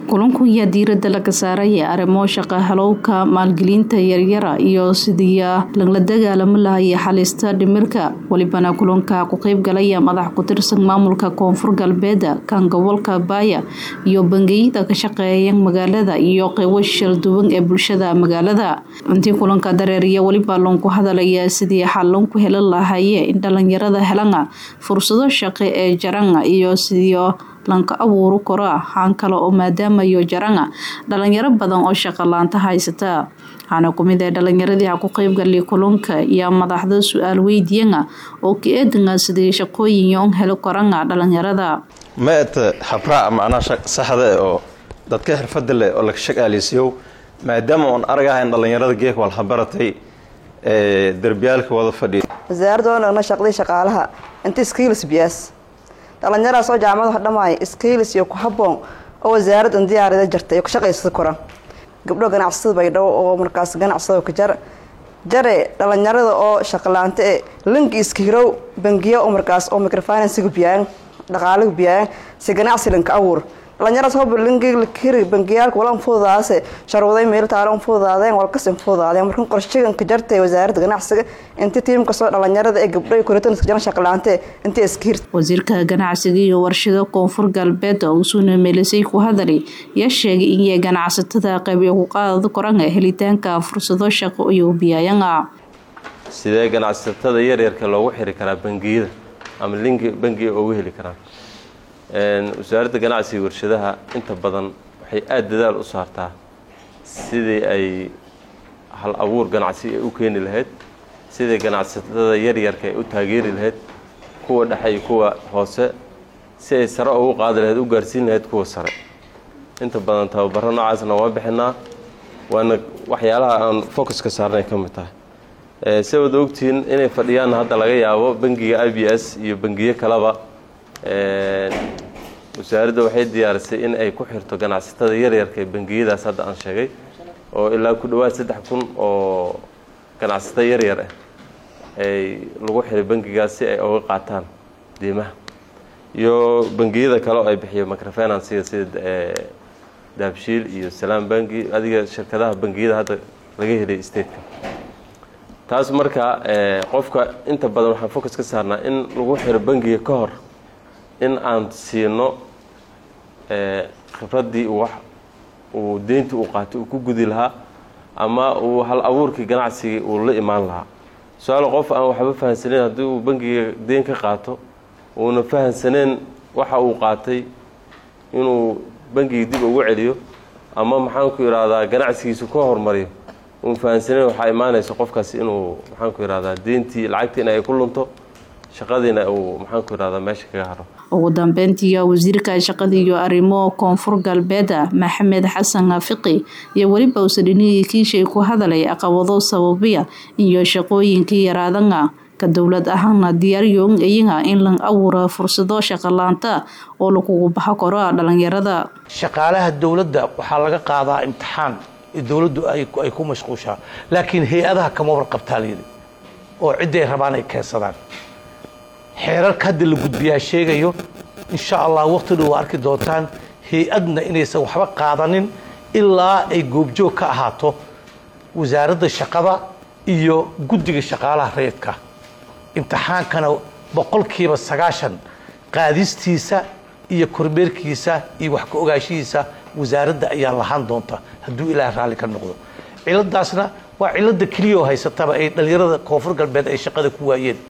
kulanku ayaa diirada laga saaraya arrimo shaqa halowka maalgelinta yaryara iyo sidii lagla dagaalamo lahaya xalista dhimirka welibana kulanka ku qeyb galaya madax ku-tirsan maamulka koonfur galbeeda kan gobolka baaya iyo bangiyada ka shaqeeya magaalada iyo qeybo shalduwan ee bulshada magaalada intii kulanka dareeriya weliba loonku hadalaya sidii xalon ku helan lahaye in dhalinyarada helana fursado shaqo ee jaranga iyo sidii lanka abuuru karo haan kale oo maadaamayo jaranga dhalinyaro badan oo shaqa laanta haysata waxaana kumid ee dhalinyaradii ha ku qeybgalay kulanka iyo madaxda su-aal weydiyana oo ka eedanga sidii shaqooyin yoon helo koranga dhalinyarada maata habraac macnaa saxda oo dadka xirfada leh oo laga shaqaaleysiiyo maadaama oon aragahayn dhalinyarada geeka walhabaratay ee derbiyaalka wada fadhiya wasaaradda oo nagna shaqdii shaqaalaha inta skills biyaas dhalinyaradas oo jaamacada dhammaay skills iyo ku haboon oo wasaaraddan diyaarida jartay oo ka shaqaysada koran gabdho ganacsada baydhabo oo markaas ganacsada ka jar jare dhalinyarada oo shaqalaanta ee linki iska hirow bangiya oo markaas oo microfinansiga biyaan dhaqaalaga biyaan si ganacsi linka abuur dhalinyaradas hoba linkiga hiri bangiyaalka wala fududaase sharwaday meel taalo fududaadeen walkas fududaadeen markan qorshagan ka jartay wasaaradda ganacsiga intii tiimka soo dhalinyarada ee gabdho kuritan iska jaran shaqalaante intii iska hirta wasiirka ganacsiga iyo warshado koonfur galbeed oo usuuna meelisay ku hadalay yaa sheegay in ganacsatada qayb ku qaadada koranga helitaanka fursado shaqo iyo biyayanga sidee ganacsatada yaryarka loogu xiri karaa bangiyada ama linki bangiga ugu heli karaan wasaaradda ganacsiga warshadaha inta badan waxay aada dadaal u saartaa sidii ay hal abuur ganacsi ay u keeni lahayd sidii ganacsatada yaryarka ay u taageeri lahayd kuwa dhexe iyo kuwa hoose si ay sare ugu qaadi lahayd u gaarsiin lahayd kuwa sare inta badan tababaro noocaasna waa bixinaa waana waxyaalaha aan focuska saarnay ka mid tahay si wada ogtihiin inay fadhiyaan hadda laga yaabo bangiga i b s iyo bangiyo kaleba wasaaradda waxay diyaarisay in ay ku xirto ganacsatada yaryarka ee bangiyadaas hadda aan sheegay oo ilaa ku dhawaad saddex kun oo ganacsato yaryar ah ay lagu xiray bangigaas si ay uga qaataan diimaha iyo bangiyada kale oo ay bixiyo microfinansiga sida daabshiil iyo salaam bangi adiga shirkadaha bangiyada hadda laga helay stateka taas marka qofka inta badan waxaan focus ka saarnaa in lagu xiro bangiga ka hor in aan siino khibraddii wax uu deyntii uu qaatay uu ku gudi lahaa ama uu hal abuurkii ganacsigii uu la imaan lahaa su-aal qof aan waxba fahansaneyn haddii uu bangiga deyn ka qaato uuna fahansaneen waxa uu qaatay inuu bangiga dib ugu celiyo ama maxaanku ihahdaa ganacsigiisu ka hormariyo uun fahansaneen waxaa imaanaysa qofkaasi inuu maxaanku ihahdaa deyntii lacagtiina ay ku lunto shaqadiina uu maxaanku ihahdaa meesha kaga haro ugu dambeyntii wasiirka shaqada iyo arrimo koonfur galbeeda maxamed xasan fiqi iyo weliba usadhinihii kiishay ku hadalay caqabado sababiya iyo shaqooyinkii yaraadanga ka dowlad ahaana diyaaryoon iyaga in la abuura fursado shaqalaanta oo lagugu baxo karo dhalinyarada shaqaalaha dowladda waxaa laga qaadaa imtixaan dowladdu ay ku mashquushaa laakiin hay-adaha kama warqabtaa layidhi oo cidday rabaan ay keensadaan xeerarka hadda la gudbiyaa sheegayo insha allah waqti dhow waa arki doontaan hay-adna inaysan waxba qaadanin ilaa ay goobjoog ka ahaato wasaaradda shaqada iyo guddiga shaqaalaha rayidka imtixaankana boqolkiiba sagaashan qaadistiisa iyo kormeerkiisa iyo wax ka ogaashihiisa wasaaradda ayaa lahaan doonta hadduu ilaah raalli ka noqdo ciladaasna waa cilada keliya oo haysataba ay dhallinyarada koonfur galbeed ay shaqada ku waayeen